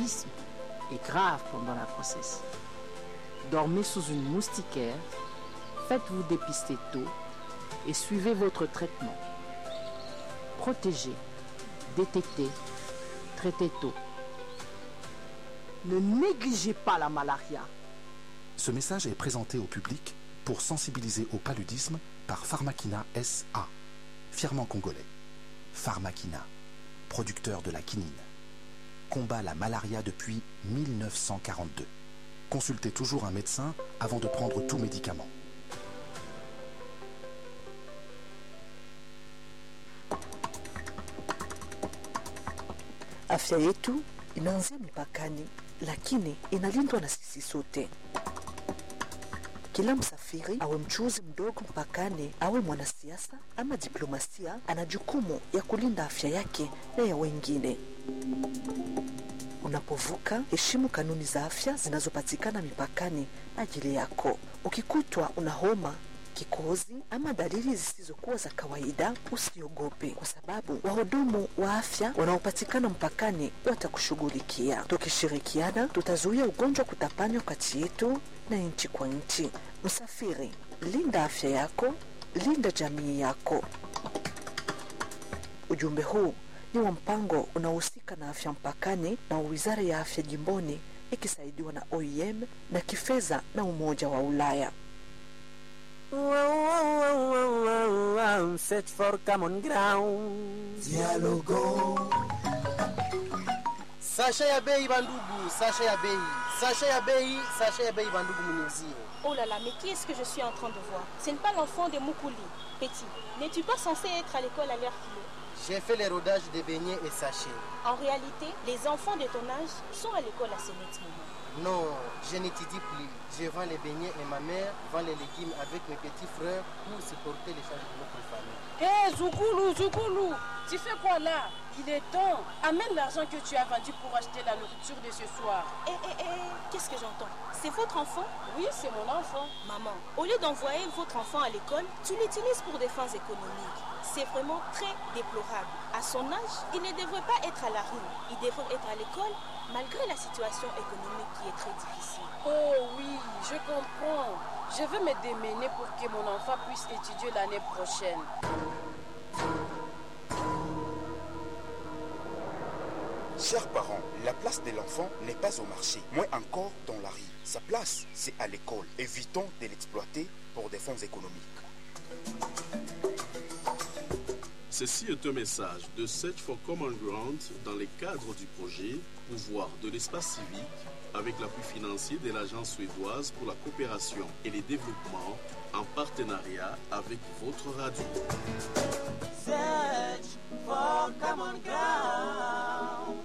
paludisme est grave pendant la grossesse. Dormez sous une moustiquaire, faites-vous dépister tôt et suivez votre traitement. Protégez, détectez, traitez tôt. Ne négligez pas la malaria. Ce message est présenté au public pour sensibiliser au paludisme par Pharmakina SA, fièrement congolais. Pharmakina, producteur de la quinine, combat la malaria depuis 1942. Consultez toujours un médecin avant de prendre tout médicament. Afya yetu inaanzia mipakani, lakini inalindwa na sisi sote. Kila msafiri awe mchuuzi mdogo mpakani, awe mwanasiasa ama diplomasia, ana jukumu ya kulinda afya yake na ya wengine. Unapovuka, heshimu kanuni za afya zinazopatikana mipakani ajili yako. Ukikutwa una homa kikohozi ama dalili zisizokuwa za kawaida, usiogope, kwa sababu wahudumu wa afya wanaopatikana mpakani watakushughulikia. Tukishirikiana, tutazuia ugonjwa kutapanywa kati yetu na nchi kwa nchi. Msafiri, linda afya yako, linda jamii yako. Ujumbe huu ni wa mpango unaohusika na afya mpakani na wizara ya afya jimboni ikisaidiwa na OIM na kifedha na Umoja wa Ulaya. Search for common ground. Dialogo. Sasha ya bei bandugu, sasha ya bei, sasha ya bei, sasha ya bei bandugu mniuzie. Oh là là, mais qui est-ce que je suis en train de voir Ce n'est pas l'enfant de Moukouli. Petit, n'es-tu pas censé être à l'école à l'heure qu'il est J'ai fait les rodages de beignets et sachets. En réalité, les enfants de ton âge sont à l'école à ce net moment. Non, je n'étudie plus. Je vends les beignets et ma mère vend les légumes avec mes petits frères pour supporter les charges de notre famille. Hé, hey, Zoukoulou, Zoukoulou, tu fais quoi là Il est temps. Amène l'argent que tu as vendu pour acheter la nourriture de ce soir. Hé, hé, hé, qu'est-ce que j'entends C'est votre enfant Oui, c'est mon enfant. Maman, au lieu d'envoyer votre enfant à l'école, tu l'utilises pour des fins économiques. C'est vraiment très déplorable. À son âge, il ne devrait pas être à la rue. Il devrait être à l'école malgré la situation économique qui est très difficile. Oh oui, je comprends. Je veux me démener pour que mon enfant puisse étudier l'année prochaine. Chers parents, la place de l'enfant n'est pas au marché, moins encore dans la rue. Sa place, c'est à l'école. Évitons de l'exploiter pour des fonds économiques. Ceci est un message de Search for Common Ground dans le cadre du projet Pouvoir de l'espace civique avec l'appui financier de l'Agence suédoise pour la coopération et le développement en partenariat avec votre radio. Search for Common Ground.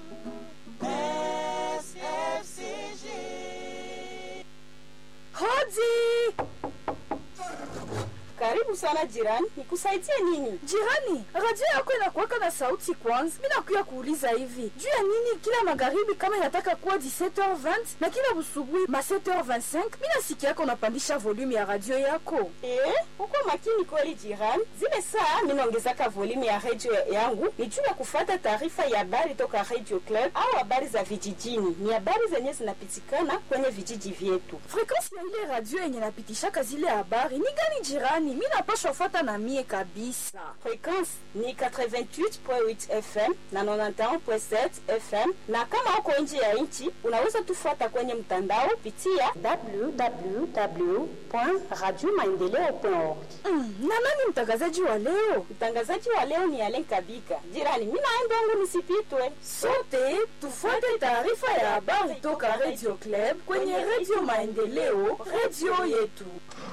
SFCG. Hodi! Karibu sana jirani, nikusaidie nini? Jirani, radio yako inakuwaka na sauti kwanza. Mimi nakuya kuuliza hivi, juu ya nini kila magharibi kama inataka kuwa 17h20 na kila busubuhi ma 7h25 mimi nasikia yako unapandisha volume ya radio yako? Eh, uko makini kweli jirani. Zile saa mimi naongezaka volume ya radio yangu ni juu ya kufuata taarifa ya habari toka Radio Club au habari za vijijini. Ni habari zenye zinapitikana kwenye vijiji vyetu. Frequency ya ile radio yenye napitishaka zile habari ni gani jirani? mi napashwa fuata na mie kabisa. Frekwensi ni 88.8 FM na 91.7 FM, na kama uko nje ya nchi unaweza tufuata kwenye mtandao pitia www.radiomaendeleo.org. Mm, na nani mtangazaji wa leo? Mtangazaji wa leo ni Alen Kabika. Jirani, mimi naenda wangu nisipitwe. Sote tufuate taarifa ya habari toka Radio Club kwenye Radio Maendeleo, radio yetu.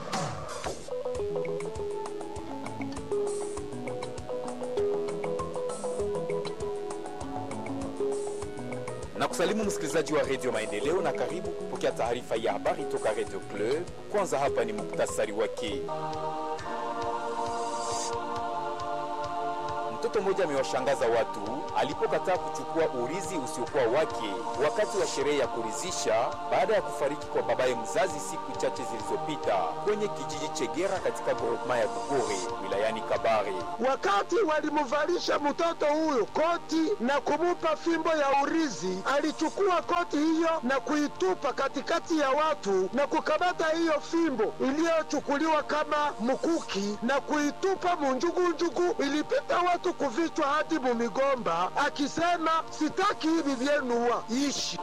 na kusalimu msikilizaji wa redio Maendeleo na karibu kupokea taarifa ya habari toka redio Club. Kwanza hapa ni muktasari wake. Mtoto mmoja amewashangaza watu alipokataa kuchukua urizi usiokuwa wake wakati wa sherehe ya kuridhisha baada ya kufariki kwa babaye mzazi siku chache zilizopita kwenye kijiji Chegera katika groupema ya Bugore wilayani Kabare. Wakati walimuvalisha mtoto huyo koti na kumupa fimbo ya urizi, alichukua koti hiyo na kuitupa katikati ya watu na kukamata hiyo fimbo iliyochukuliwa kama mkuki na kuitupa munjugunjugu. Ilipita watu kuvichwa hadi mumigomba, akisema sitaki hivi vyenuwa ishi.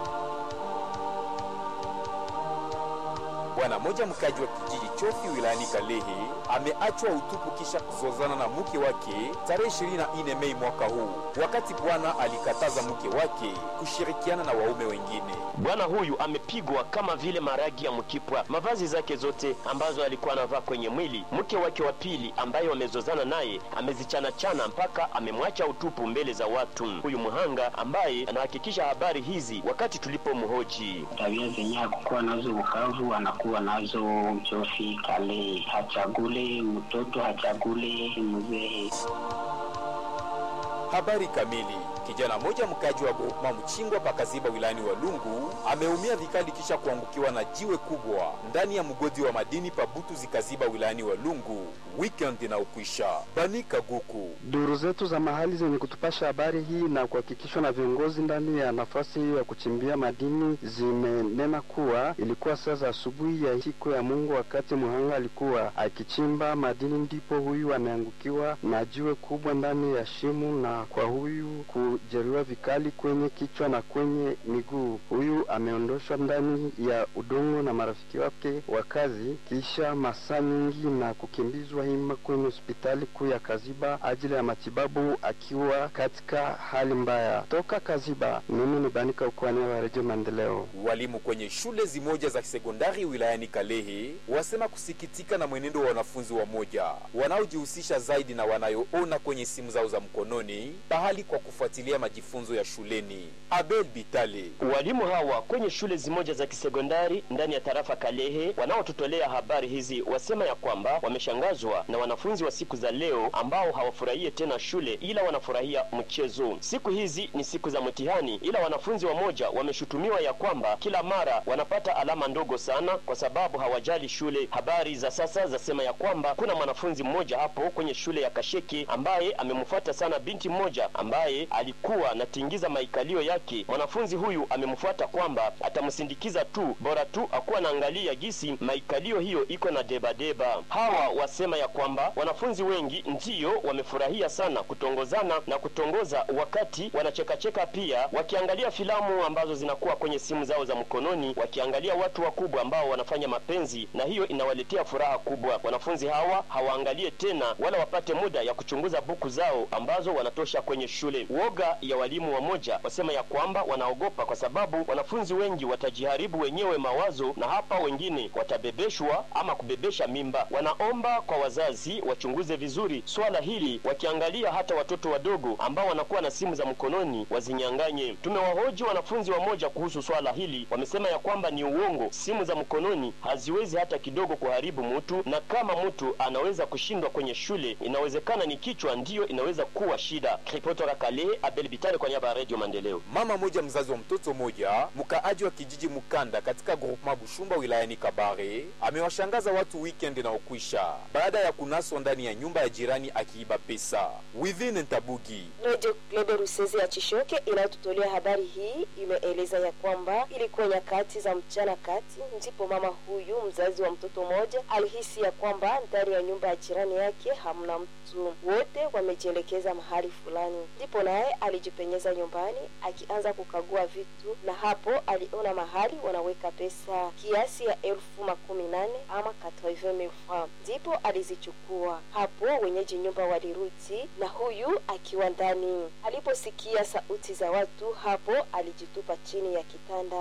Bwana mmoja mkaji wa kijiji Chofi wilayani Kalehe ameachwa utupu kisha kuzozana na mke wake tarehe 24 Mei mwaka huu, wakati bwana alikataza mke wake kushirikiana na waume wengine. Bwana huyu amepigwa kama vile maragi ya mkipwa, mavazi zake zote ambazo alikuwa anavaa kwenye mwili. Mke wake wa pili ambaye wamezozana naye amezichana-chana mpaka amemwacha utupu mbele za watu. Huyu mhanga ambaye anahakikisha habari hizi wakati tulipomhoji. Tabia zenye akukuwa nazo Bukavu anakuwa nazo Chofi Kale, hachagule mtoto, hachagule mzee. Habari kamili. Kijana mmoja mkaji wa Goma Mchingwa pakaziba wilayani Walungu ameumia vikali kisha kuangukiwa na jiwe kubwa ndani ya mgodi wa madini pabutu zikaziba wilayani Walungu weekend inaokwisha. Bani Kaguku. Duru zetu za mahali zenye kutupasha habari hii na kuhakikishwa na viongozi ndani ya nafasi hiyo ya kuchimbia madini zimenena kuwa ilikuwa saa za asubuhi ya siku ya Mungu, wakati mhanga alikuwa akichimba madini, ndipo huyu ameangukiwa na jiwe kubwa ndani ya shimo na kwa huyu kujeruhiwa vikali kwenye kichwa na kwenye miguu. Huyu ameondoshwa ndani ya udongo na marafiki wake wa kazi kisha masaa nyingi na kukimbizwa hima kwenye hospitali kuu ya Kaziba ajili ya matibabu akiwa katika hali mbaya. Toka Kaziba, mimi ni Banika Ukwania wa Redio Maendeleo. Walimu kwenye shule zimoja za sekondari wilayani Kalehe wasema kusikitika na mwenendo wa wanafunzi wamoja wanaojihusisha zaidi na wanayoona kwenye simu zao za mkononi pahali kwa kufuatilia majifunzo ya shuleni. Abel Bitale. Walimu hawa kwenye shule zimoja za kisekondari ndani ya tarafa Kalehe wanaotutolea habari hizi wasema ya kwamba wameshangazwa na wanafunzi wa siku za leo ambao hawafurahie tena shule ila wanafurahia mchezo. Siku hizi ni siku za mtihani, ila wanafunzi wamoja wameshutumiwa ya kwamba kila mara wanapata alama ndogo sana kwa sababu hawajali shule. Habari za sasa zasema ya kwamba kuna mwanafunzi mmoja hapo kwenye shule ya Kasheke ambaye amemfuata sana binti mmoja ambaye alikuwa anatingiza maikalio yake. Mwanafunzi huyu amemfuata kwamba atamsindikiza tu, bora tu akuwa naangalia gisi maikalio hiyo iko na debadeba. Hawa wasema ya kwamba wanafunzi wengi ndiyo wamefurahia sana kutongozana na kutongoza wakati wanachekacheka, pia wakiangalia filamu ambazo zinakuwa kwenye simu zao za mkononi, wakiangalia watu wakubwa ambao wanafanya mapenzi, na hiyo inawaletea furaha kubwa. Wanafunzi hawa hawaangalie tena wala wapate muda ya kuchunguza buku zao ambazo wanatosha kwenye shule. Woga ya walimu wamoja wasema ya kwamba wanaogopa kwa sababu wanafunzi wengi watajiharibu wenyewe mawazo, na hapa wengine watabebeshwa ama kubebesha mimba. Wanaomba kwa wazazi wachunguze vizuri swala hili, wakiangalia hata watoto wadogo ambao wanakuwa na simu za mkononi wazinyanganye. Tumewahoji wanafunzi wamoja kuhusu swala hili, wamesema ya kwamba ni uongo. Simu za mkononi haziwezi hata kidogo kuharibu mtu, na kama mtu anaweza kushindwa kwenye shule, inawezekana ni kichwa ndiyo inaweza kuwa shida. Kutoka Kalehe, Abel Bitale kwa niaba ya Radio Maendeleo. Mama moja mzazi wa mtoto moja mkaaji wa kijiji Mukanda katika groupement Bushumba wilayani Kabare amewashangaza watu weekend inaokwisha baada ya kunaswa ndani ya nyumba ya jirani akiiba pesa. Within Ntabugi. Radio Glebe Ruseze ya Chishoke inayotutolea habari hii imeeleza ya kwamba ilikuwa nyakati za mchana kati ndipo mama huyu mzazi wa mtoto mmoja alihisi ya kwamba ndani ya nyumba ya jirani yake hamna mtu, wote wamejielekeza mahali fulani. Ndipo naye alijipenyeza nyumbani akianza kukagua vitu, na hapo aliona mahali wanaweka pesa kiasi ya elfu makumi nane ama 80,000 francs, ndipo alizichukua. Hapo wenyeji nyumba walirudi na huyu akiwa ndani. Aliposikia sauti za watu, hapo alijitupa chini ya kitanda.